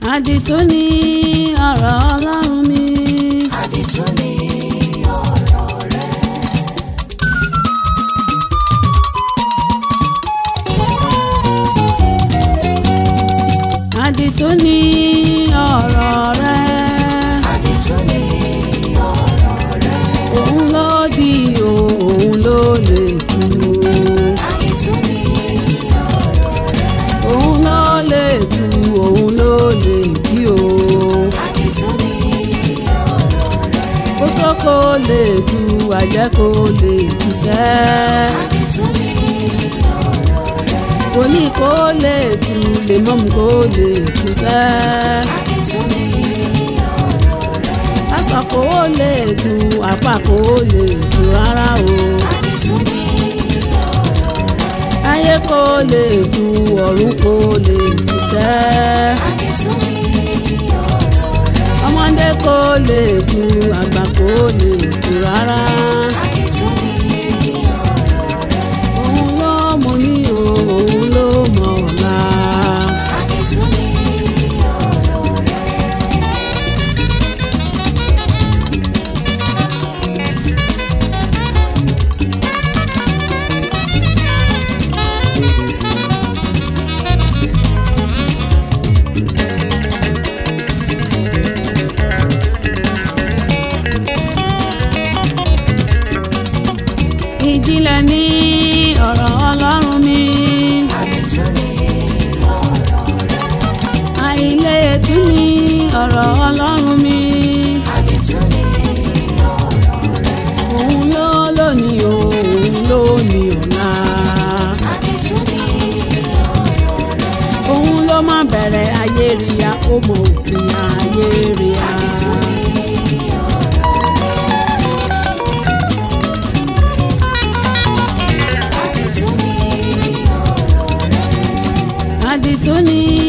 àdìtú ni ọ̀rọ̀ ọlọ́run mi. àdìtú ni ọ̀rọ̀ rẹ. àdìtú ni ọ̀rọ̀ rẹ. àdìtú ni ọ̀rọ̀ rẹ. òun ló di o òun ló lè tú. àdìtú ni ọ̀rọ̀ rẹ. òun ló lè tú òun ló lè dí o. àdìtú ni ọ̀rọ̀ rẹ. ó sọ kó lè tú àjẹ́ kó lè tú sẹ́. àdìtú ni ọ̀rọ̀ rẹ. wòlíì kó lè tú lèmọ́mù kó lè tú sẹ́. àdìtú ni ọ̀rọ̀ rẹ. pásítọ̀ kó lè tú àfà kó lè tú rárá o. àdìtú ni ọ̀rọ̀ rẹ. ayé kó lè tú ọ̀run kó lè tú sẹ́. àdìtú ni ọ̀rọ̀ rẹ. ọmọdé kó lè tú àgbà kó lè tú rárá. àdìtú ni ọ̀rọ̀ rẹ. òun ló mọ ní o òun ló mọ ọ̀la. àdìtú ni ọ̀rọ̀ rẹ. ìjìnlẹ̀ ní ọ̀rọ̀ ọlọ́run mi. àdìtú ni ọ̀rọ̀ rẹ. àìlètú ní ọ̀rọ̀ ọlọ́run mi. àdìtú ni ọ̀rọ̀ rẹ. òun ló lónìí o òun ló ní ọ̀la. àdìtú ni ọ̀rọ̀ rẹ. òun ló má bẹ̀rẹ̀ ayé ríya ó mọ òpin ayé ríya. àdìtú ni ọ̀rọ̀ rẹ. àdìtú ni ọ̀rọ̀ rẹ. àdìtú ní